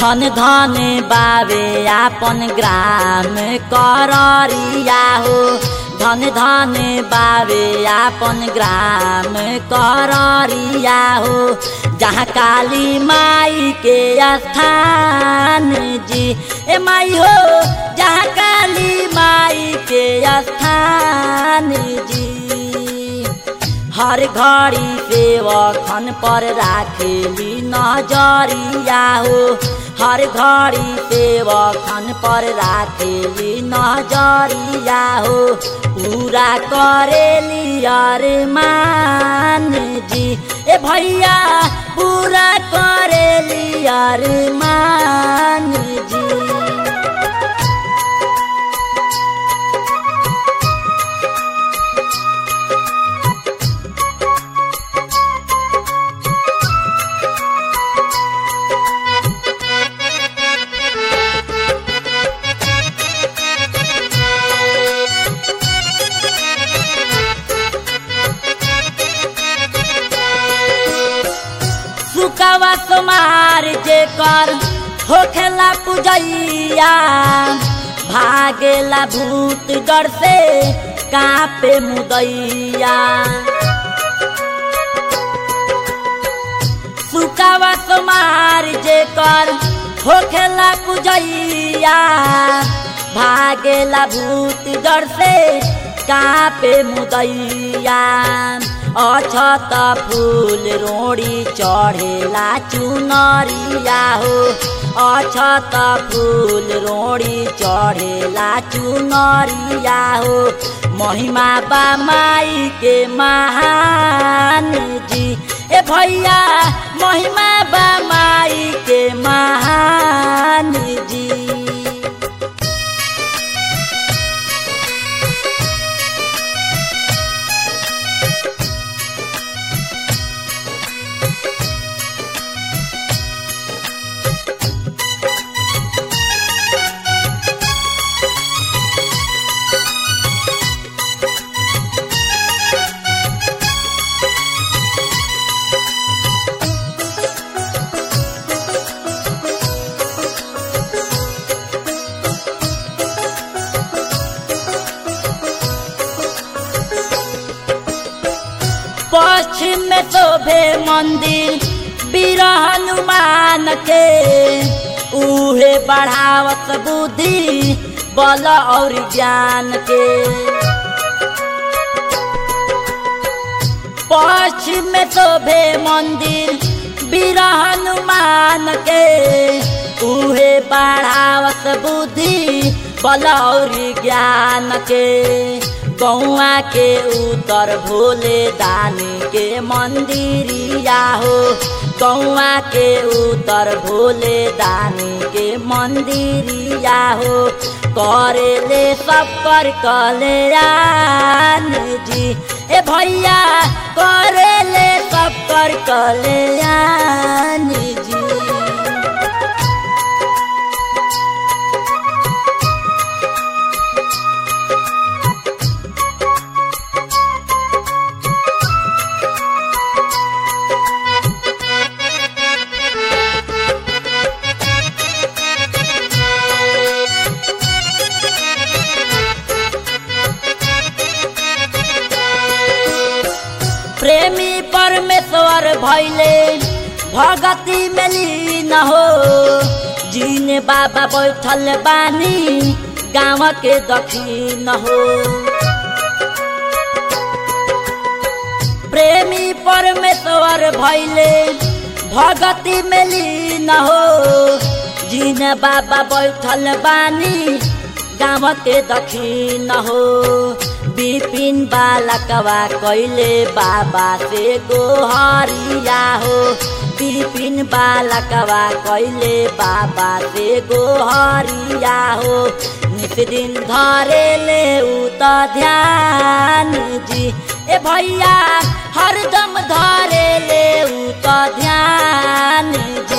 धन धन बावे आपन ग्राम कररिया हो धन धन बावे आपन ग्राम कररिया हो जहाँ काली माई के स्थान जी ए माई हो जहाँ काली माई के स्थान जी हर घड़ी सेवखन पर राखेली नजरिया हो हर घड़ी सेवखन पर राखेली नजरिया हो पूरा करेली अरे मान जी ए भैया पूरा करेली अरे मान जी सुकवा कुमार जे कर होखेला पुजैया भागेला भूत डर से कापे मुदैया सुकवा कुमार जे कर होखेला पुजैया भागेला भूत डर से कापे मुदैया अछत फूल रोड़ी चढ़ेला चुनरिया हो अछत फूल रोड़ी चढ़ेला चुनरिया हो महिमा बा माई के महान जी ए भैया महिमा बा माई के महान जी पश्चिम में शोभे मंदिर वीर हनुमान के उहे बढ़ावत बुद्धि बल और ज्ञान के पश्चिम में शोभे मंदिर वीर हनुमान के उहे बढ़ावत बुद्धि बल और ज्ञान के गौआ के उत्तर भोले दानी के मंदिरिया हो गौआ के उत्तर भोले दानी के मंदिरिया हो करेले सब कर कल्याण जी ए भैया करेले सब कर कल्याण जी प्रेमी परमेश्वर भैले भगती में लीन हो जीने बाबा बैठल बानी गाँव के दक्षिण हो प्रेमी परमेश्वर भैले भगती में लीन हो जीने बाबा बैठल बानी गाँव के दक्षिण हो बिपिन बालकवा कैले बाबा से गोहरिया हो बिपिन बालकवा कैले बाबा से गोहरिया हो नित दिन धरे ले उ त ध्यान जी ए भैया हरदम धरे ले उ त ध्यान जी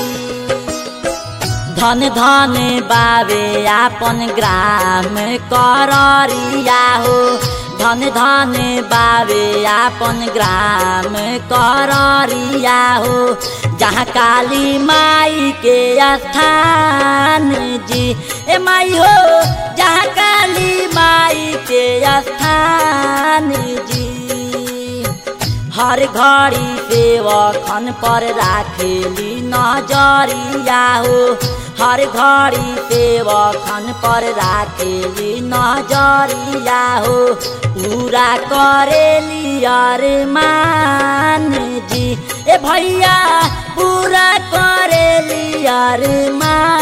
धन धन बाबे आपन ग्राम कररिया हो धन धन बावे आपन ग्राम कररिया हो जहाँ काली माई के स्थान जी ए माई हो जहाँ काली माई के स्थान जी हर घड़ी सेवखन पर राखेली नजरिया हो हर घड़ी सेवखन पर राखेली नजरिया हो पूरा करेली अरमान जी ए भैया पूरा करेली अरमान